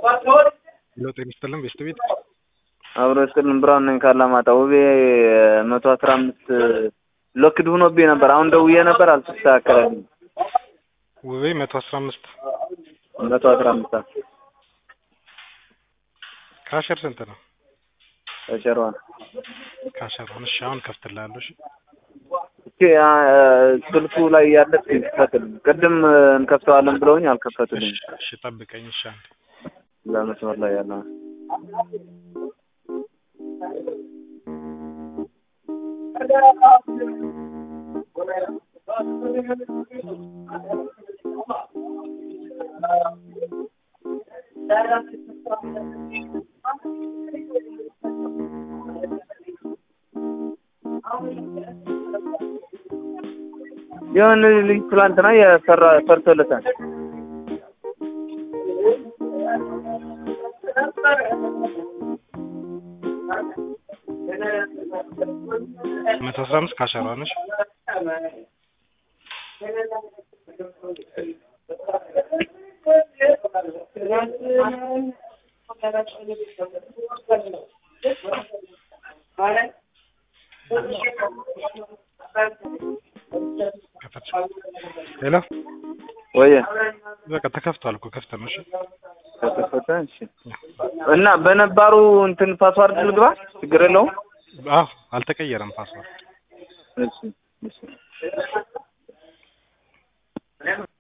ሄሎ ጤና ይስጥልን ቤስት ቤት አብሮ ስጥልን ብርሃን ነኝ ካላማጣ ውቤ መቶ አስራ አምስት ሎክድ ሆኖብኝ ነበር። አሁን ደውዬ ነበር አልተስተካከለልኝ። ውቤ መቶ አስራ አምስት መቶ አስራ አምስት ካሸር ስንት ነው? ተቸሯል። ካሸሯን እሺ አሁን ከፍትልሃለሁ። እሺ እስኪ ስልኩ ላይ ያለ ክፈትል። ቅድም እንከፍተዋለን ብለውኝ አልከፈቱልኝ። እሺ እሺ ጠብቀኝ። እሺ አንዴ ለመስመር ላይ ያለ የሆነ ልጅ ትላንትና የሰራ ሰርቶለታል። መቶ አስራ አምስት ካሸሯን እሺ ከፈት ሄሎ ወይ በቃ ተከፍቷል እኮ ከፍተ ነው። እሺ ተከፈተ። እሺ እና በነባሩ እንትን ፓስዋርድ ልግባ፣ ችግር የለውም። አዎ አልተቀየረም ፓስወርድ እሺ እሺ